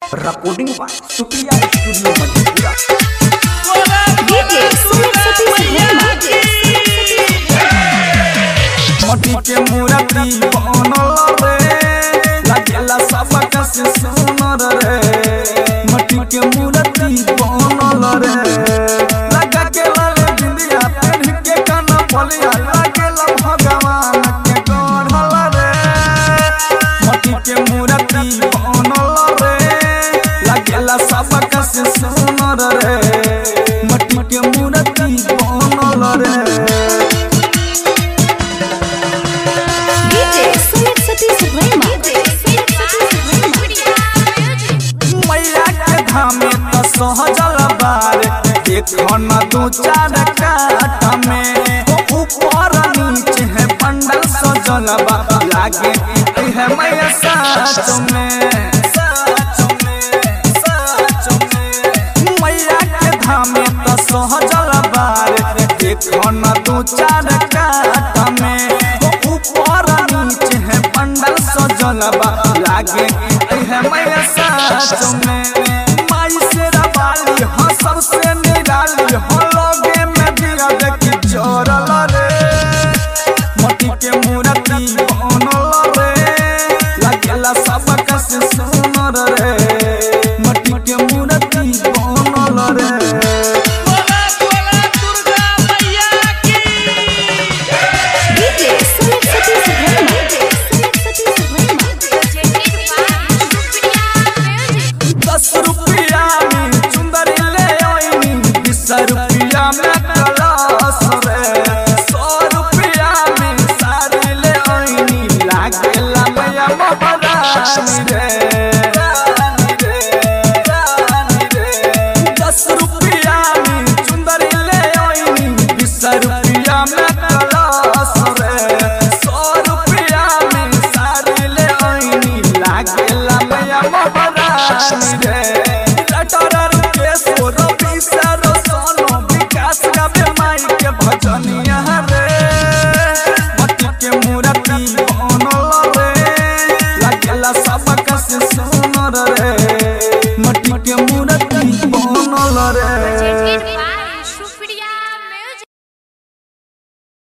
recording by Supriya Studio Madhepura. DJ Sumit Satish Verma. मटी के मूर्ति बनल रे लागेला सबक से सुनर रे मटी के मूर्ति बनल रे लगा के लाले बिंदिया पेन के काना पलिया लागेला भगवान के गढ़ल रे मटी के मूर्ति बनल रे लागेला सबक से सुनर रे मटी के मूर्ति बनल रे DJ Sumit Satish Verma. मैया के धामे त सहजल बार देखो न दू चार काट में ऊपर नीचे है पंडल सजल बा लागे है मैया साच में साच में साच में मैया के धामे त सहजल बार देखो न दू चार काट में ऊपर नीचे है पंडल सजल बा लागे है मैया साच में माई से रवाली हो सबसे निराली हो लोगे में दिया देखी चोरल रे मटी के मूर्ति बनल रे लागेला सबक से सुनर रे